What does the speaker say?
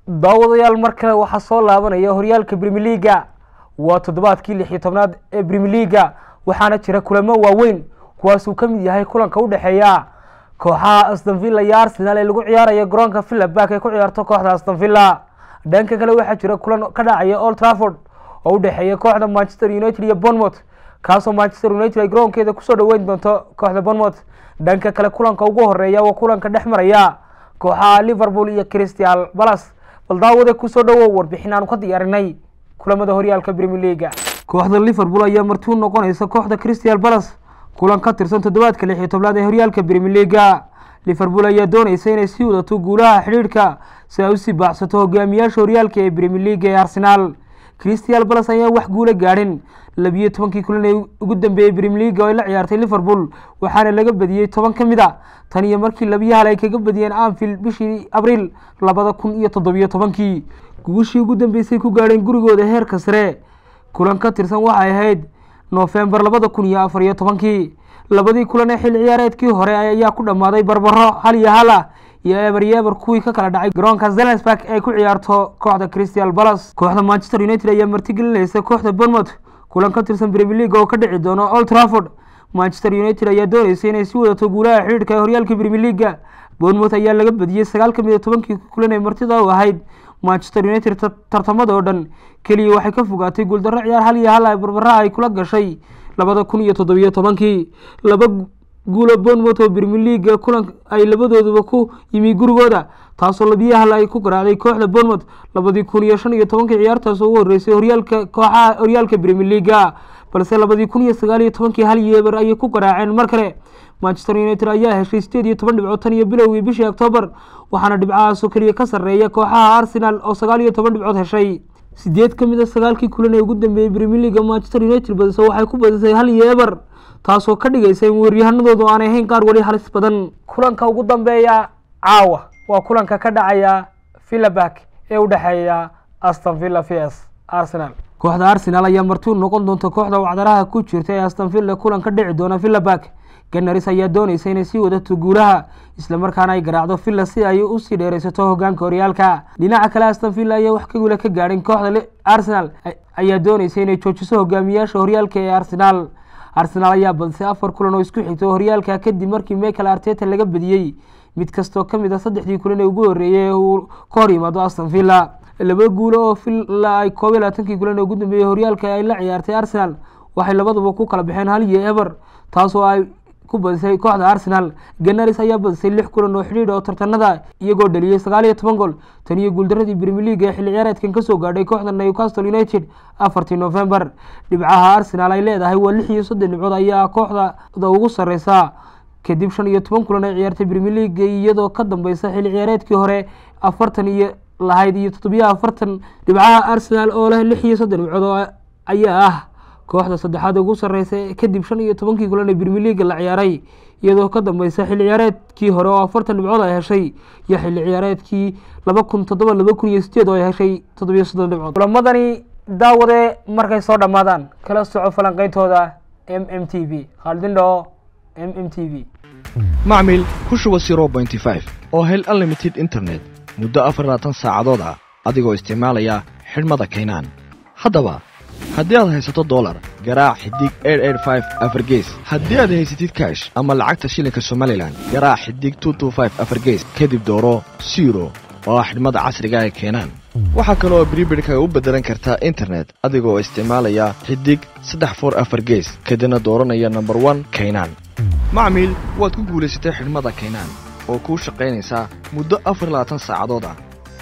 daawadayaal mar kale waxaa soo laabanaya horyaalka brimier leaga waa toddobaadkii lix iyo tobnaad ee brimier leaga waxaana jira kulamo waaweyn kuwaasuu ka mid yahay kulanka u dhexeeya kooxaha astonvilla iyo arsenal ee lagu ciyaaraya garoonka villabak ee ku ciyaarto kooxda astonvilla dhanka kale waxaa jira kulan ka dhacaya old trafford oo u dhexeeya kooxda manchester united iyo bournemouth kaasoo manchester united ay garoonkeeda kusoo dhaweyn doonto kooxda bournemouth dhanka kale kulanka ugu horeeya waa kulanka dhex maraya kooxaha liverpool iyo crystal balas bal daawade kusoo dhawow warbixin aanu ka diyaarinay kulamada horyaalka brimier leaga kooxda liverpool ayaa marti u noqonaysa kooxda crystal balas kulan ka tirsan toddobaadka lix iyo tobnaad ee horyaalka brimier leaga liverpool ayaa dooneysa inay sii wadato guulaha xidhiidhka si ay usii baacsato hogaamiyaasha horyaalka ee brimier leaga ee arsenaal crystal balas ayaan wax guula gaadhin labiyo tobankii kulan ee ugu dambeeyey brimier leaga oo ay la ciyaartay liverpool waxaana laga badiyey toban ka mid a tan iyo markii labiyo hal ay kaga badiyeen anfield bishii abriil labada kun iyo toddobiyo tobankii guushii ugu dambeysay ku gaadheen gurigooda heerka sare kulan ka tirsan waxay ahayd noofembar labada kun iyo afar iyo tobankii labadii kulan ee xilli ciyaareedkii hore ayaa ku dhammaaday barbaro hal iyo hal ah iyo eber iyo eber kuwii ka kala dhacay garoonka zelensburg ay ku ciyaarto kooxda crystal balas kooxda manchester united ayaa martigelinaysa kooxda bournemouth kulan ka tirsan brimier league oo ka dhici doono old trafford manchester united ayaa dooneysa inay sii wadato guulaha xidhiidhka ee horyaalka brimier leaga bournemouth ayaa laga badiyey sagaal ka mid a tobankii kulan ee martida u ahayd manchester united tartamada oo dhan keliya waxay ka fogaatay guuldarro ciyaar hal iyo hal ay barbaraha ay kula gashay labada kun iyo toddobiyo tobankii laba guulo bournemouth oo brimier leaga kulan ay labadooduba ku yimi gurigooda taasoo labiyo hal ay ku garaacday kooxda bournemouth labadii kun iyo shan iyo tobankii ciyaartaas oo ugu horreysay horyaalka kooxaha horyaalka brimier leaga balse labadii kun iyo sagaal iyo tobankii hal iyo eber ayay ku garaaceen mar kale manchester united ayaa heshay sideed iyo toban dhibcood tan iyo bilowgii bishii octoobar waxaana dhibcahaasoo keliya ka sarreeya kooxaha arsenal oo sagaal iyo toban dhibcood heshay sideed ka mid a sagaalkii kulan ee ugu dambeeyey brimier leaga manchester united badiso waxay ku badisay hal iyo eber taasoo ka dhigaysa in weeryahanadoodu aanay ahayn qaar weli halis badan kulanka ugu dambeeya caawa waa kulanka ka dhacaya villabak ee u dhexeeya aston villa v s arsenal kooxda arsenal ayaa marti u noqon doonta kooxda wacdaraha ku jirta ee aston villa kulan ka dhici doona villabak ganaris ayaa dooneysa inay sii wadato guulaha islamarkaana ay garaacdo villa si ay usii dheereysato hogaanka horyaalka dhinaca kale aston villa ayaa wax ka guula ka gaadhin kooxda arsenal ayaa dooneysa inay joojiso hogaamiyaasha horyaalka ee arsenal arsenal ayaa badisay afar kulan oo isku xigto horyaalka kadib markii michael arteta laga badiyey mid kastoo ka mid a saddexdii kulan ee ugu horreeyay ee uu ka hor yimaado aston villa laba guulo oo villa ay koob iyo labaatankii kulan ee ugu dambeeyey horyaalka ay la ciyaartay arsenal waxay labaduba ku kala baxeen hal iyo eber taasoo ay ku badisay kooxda arsenal ganaris ayaa badisay lix kulan oo xidhiidh oo tartanada iyagoo dhaliyey sagaal iyo toban gool tan iyo guuldaradii brimier leaga ee xilli ciyaareedkan kasoo gaadhay kooxda newcastle united afartii november dhibcaha arsenal ay leedahay waa lix iyo soddon dhibcood ayaa kooxda ugu sareysa kadib shan iyo toban kulan ay ciyaartay brimier leaga iyadoo ka dambeysa xilli ciyaareedkii hore afartan iyo lahayd iyo toddobiyo afartan dhibcaha arsenal oo leh lix iyo soddon dhibcood ayaa ah kooxda saddexaad ugu sarreysa kadib shan iyo tobankii kulan ee brimier leaga la ciyaaray iyadoo ka dambeysa xilli ciyaareedkii hore oo afartan dhibcood ay heshay iyo xilli ciyaareedkii laba kun toddoba laba kun iyo sideed oo ay heshay toddobiyo soddon dhibcood kulamadani daawade markay soo dhammaadaan kala soco falanqeyntooda m m t v khaalidindhoo m m t v macmil ku shuba zero bointy five oo hel unlimited internet muddo afar labaatan saacadood ah adigoo isticmaalaya xidhmada kaynaan haddaba haddii aad haysato dolar garaac xidig afargees haddii aad haysatid kash ama lacagta shilinka somalilan garaac xidig afargees kadib dooro siro oo ah xidhmada casriga ee keenaan waxaa kaloo bribidhka u beddelan kartaa internet adigoo isticmaalaya xidig saddex for afar gees kadibna dooranaya nomber one kaynaan macmiil waad ku guulaysatay xidhmada kaynaan oo kuu shaqaynaysaa muddo afar labaatan saacadood ah